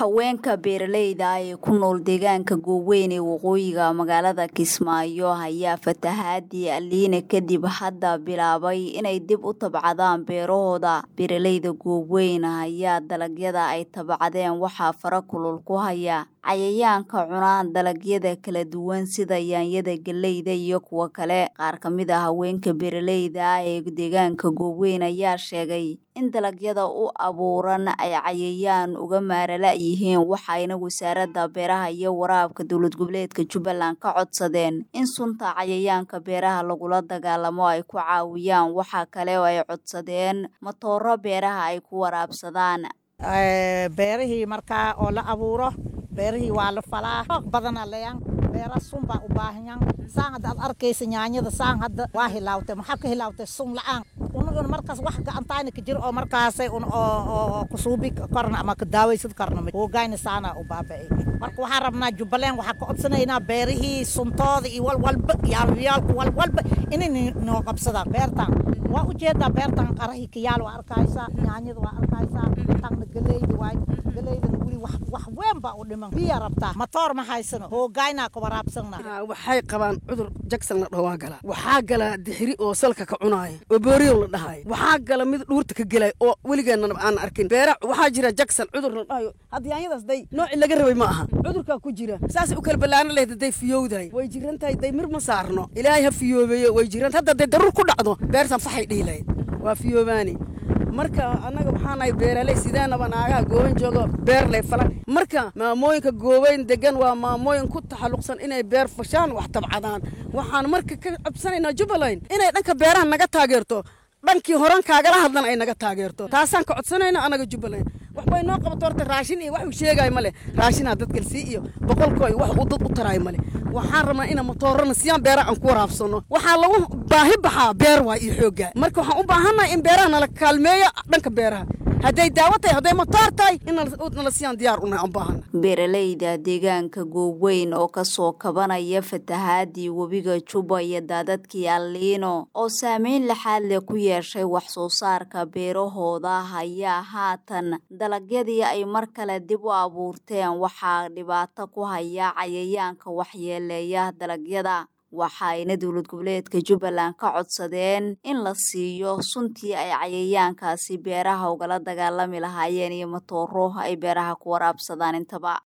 haweenka beeralayda ah ee ku nool deegaanka gooweyn ee waqooyiga magaalada kismaayo ayaa fatahaadii aliina kadib hadda bilaabay inay dib u tabcadaan beerahooda beeralayda gooweyn ayaa dalagyada ay tabcadeen waxaa fara kulul ku haya cayayaanka cunaan dalagyada kala duwan sida yaanyada geleyda iyo kuwo kale qaar ka mid a haweenka beeralayda ah ee deegaanka gooweyn ayaa sheegay in dalagyada u abuuran ay cayayaan uga maarala yihiin waxayna wasaaradda beeraha iyo waraabka dowlad goboleedka jubbaland ka codsadeen in sunta cayayaanka beeraha lagula dagaalamo ay ku caawiyaan waxaa kale oo ay codsadeen matooro beeraha ay ku waraabsadaan beerihii markaa oo la abuuro beerihii waa la falaa xoog badana leyan beera sun baa u baahanyan saan hadda aad arkaysa yaanyada saan hadda waa hilaawtay maxaa ka hilaawtay sun la-aan unaguna markaas wax gacantayna ka jiro oo markaasay un oo kusuubi karna ama ka daawaysad karna hoogayna saana u baaba'ay marka waxaan rabnaa jubbaland waxaa ka codsanaynaa beerihii suntooda iyo walwalba yaalyaalku walwalba inay noo qabsadaan beertan waa ujeedaa beertan qarahii kayaal waa arkaysaa yaanyada waa arkaysaa tanna galeyda waay galeydana weli wax weyn baa u dhiman biya rabtaa matoor ma haysano hoogaynaa ka waraabsanna waxay qabaan cudur jagsan la dhaho waa gala waxaa gala dixiri oo salka ka cunaaya oo booriyow la dhahayo waxaa gala mid dhuurta ka gelay oo weligeena aan arkin beera waxaa jira jagsan cudur la dhahayo hadda yaanyadaas day noocii laga rabay ma aha cudurkaa ku jira saasay u kala ballaana lehed hadday fiyowdahay way jiran tahay day mir ma saarno ilaahay ha fiyoobeeyo way jiran hadda day daruur ku dhacdo beertan faxay dhihilahayd waa fiyoobaani marka annaga waxaa nahay beeraley sideenaba naagaha gooban joogo beer lay falan marka maamooyinka goobeyn degan waa maamooyin ku taxalluqsan inay beer fashaan wax tabcadaan waxaan marka ka cabsanaynaa jubbaland inay dhanka beeraha naga taageerto dhankii horan kaagala hadlan ay naga taageerto taasaan ka codsanayna annaga jubbaland waxbay noo qabato horta raashin iyo wax uu sheegayo male raashinaa dadkalsii iyo boqolkoo iyo wax uu dad u taraayo male waxaan rabnaa ina matoorana siyaan beeraha aan ku waraabsano waxaa lagu baahi baxaa beer waay iyo xooggaa marka waxaan u baahannahay in beeraha nala kaalmeeyo dhanka beeraha hadday daawo tahay hadday matoor tahay in nala siyaan diyaar unahay aan baahana beeralayda deegaanka gooweyn oo kasoo kabanaya fatahaadii webiga juba iyo daadadkii alliino oo saameyn laxaad leh ku yeeshay wax soo saarka beerahooda ayaa haatan dalagyadii ay mar kale dib u abuurteen waxaa dhibaato ku haya cayayaanka waxyeeleeya dalagyada waxayna dowlad goboleedka jubbaland ka codsadeen in la siiyo suntii ay cayayaankaasi beeraha ugala dagaalami lahaayeen iyo matooro ay beeraha ku waraabsadaan intaba